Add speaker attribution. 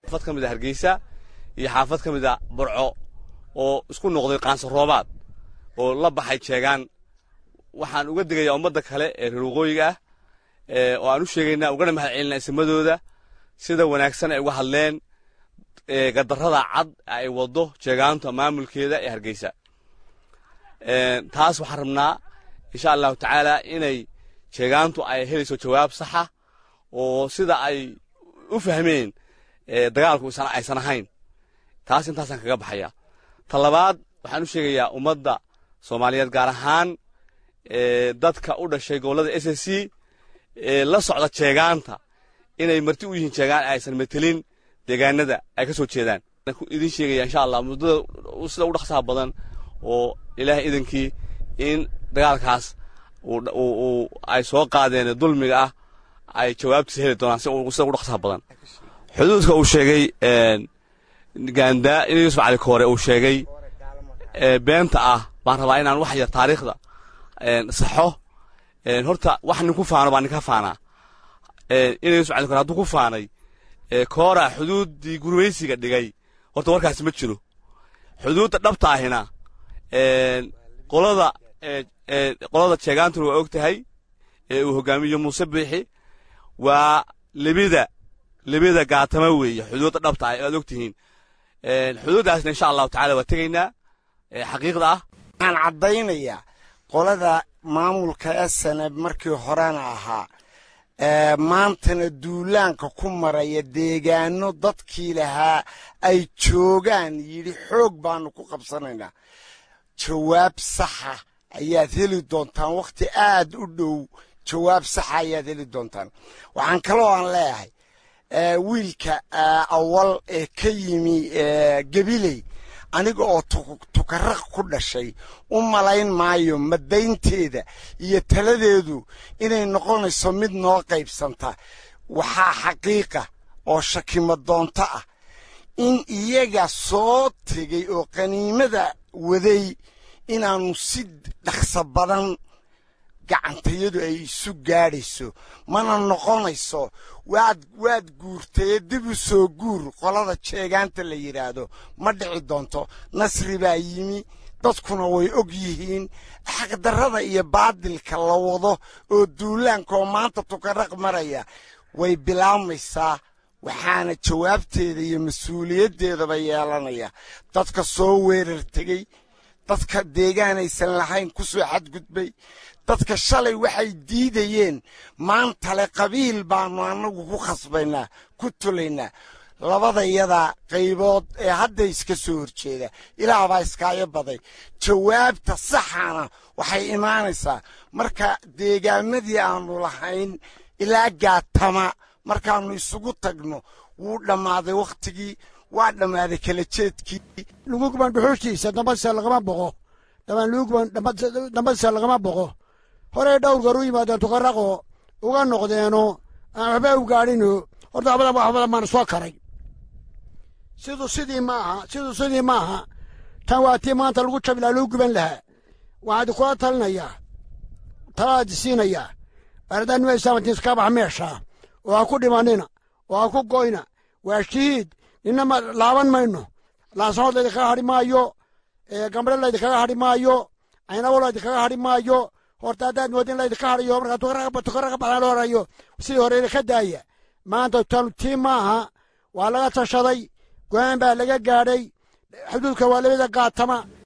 Speaker 1: xaafad ka mid a hargeysa iyo xaafad ka mid a burco oo isku noqday qaansa roobaad oo la baxay jeegaan waxaan uga digayaa ummadda kale ee reer waqooyiga ah oo aan u sheegaynaa ugana mahad celinaa isimadooda sida wanaagsan ay uga hadleen gadarrada cad ay waddo jeegaanta maamulkeeda ee hargeysa taas waxaan rabnaa insha allahu tacaala inay jeegaantu ay helayso jawaab saxa oo sida ay u fahmeen dagaalku aysan ahayn taas intaasaan kaga baxaya ta labaad waxaan u sheegayaa ummadda soomaaliyeed gaar ahaan dadka u dhashay gobollada s s c ee la socda jeegaanta inay marti u yihiin jeegaan aysan metelin deegaanada ay ka soo jeedaan idin sheegaya insha allah muddada sida u dhaqsaha badan oo ilaahay idankii in dagaalkaas ay soo qaadeen dulmiga ah ay jawaabtiisa heli doonaan sida ugu dhaqsaha badan xuduudka uu sheegay gaandaa in yuusuf cali koore uu sheegay beenta ah baan rabaa inaan wax yar taariikhda saxo horta wax nin ku faano baa nin ka faanaa in yuusuf cali koore hadduu ku faanay koora xuduuddii gurmaysiga dhigay horta warkaasi ma jiro xuduudda dhabta ahina qolada qolada jeegaantuna waa og tahay ee uu hogaamiyo muuse biixi waa lebida lebida gaatama weeye xuduudda dhabta ah aad og tihiin xuduuddaasna insha allahu tacala waa tegaynaa xaqiiqda ah
Speaker 2: waxaan caddaynayaa qolada maamulka esaneb markii horena ahaa maantana duulaanka ku maraya deegaano dadkii lahaa ay joogaan yidhi xoog baanu ku qabsanaynaa jawaab saxa ayaad heli doontaan wakhti aad u dhow jawaab saxa ayaad heli doontaan waxaan kaloo aan leeyahay wiilka awal ee ka yimi gabiley aniga oo tukaraq ku dhashay u malayn maayo madaynteeda iyo taladeedu inay noqonayso mid noo qaybsanta waxaa xaqiiqa oo shakimo doonto ah in iyaga soo tegay oo qaniimada waday inaannu si dhaqso badan gacantayadu ay isu gaadhayso mana noqonayso waad waad guurtaye dib u soo guur qolada jeegaanta la yidhaahdo ma dhici doonto nasri baa yimi dadkuna way og yihiin xaqdarrada iyo baadilka la wado oo duulaanka oo maanta tukaraq maraya way bilaabmaysaa waxaana jawaabteeda iyo mas-uuliyaddeedaba yeelanaya dadka soo weerar tegey dadka deegaanaysan lahayn ku soo xadgudbay dadka shalay waxay diidayeen maantale qabiil baannu annagu ku khasbaynaa ku tulaynaa labadayadaa qaybood ee hadda iska soo horjeeda ilaah baa iskaayo baday jawaabta saxana waxay imaanaysaa marka deegaamadii aannu lahayn ilaa gaatama markaannu isugu tagno wuu dhammaaday wakhtigii waa dhammaaday kala jeedkii
Speaker 3: lugugban dhuxushiisa dambadsa lagama boqo dhamaan lugugban dambadsa lagama boqo horey dhowr goor u yimaadeen tukaraqoo uga noqdeeno aan waxba u gaadhino horta waxbadan waxbadan baan soo karay siduu sidii maaha siduu sidii maaha tan waa tii maanta lagu jabi lahaa lagu guban lahaa waxaad kula talinayaa talaadi siinayaa baradaan nima islaamatiis ka bax meeshaa oo ha ku dhimanina oo ha ku goyna waa shahiid ninama laaban mayno laasanood laydinkaga hadhi maayo gambare laydinkaga hadhi maayo caynabo laydinkaga hadhi maayo horta haddaad moodin laydinka hadhayo markaa tukaraqa baxdaan loo horayo sidii hore idinka daaya maanta tanu tii maaha waa laga tashaday go-aan baa laga gaadhay xuduudka waa labada gaatama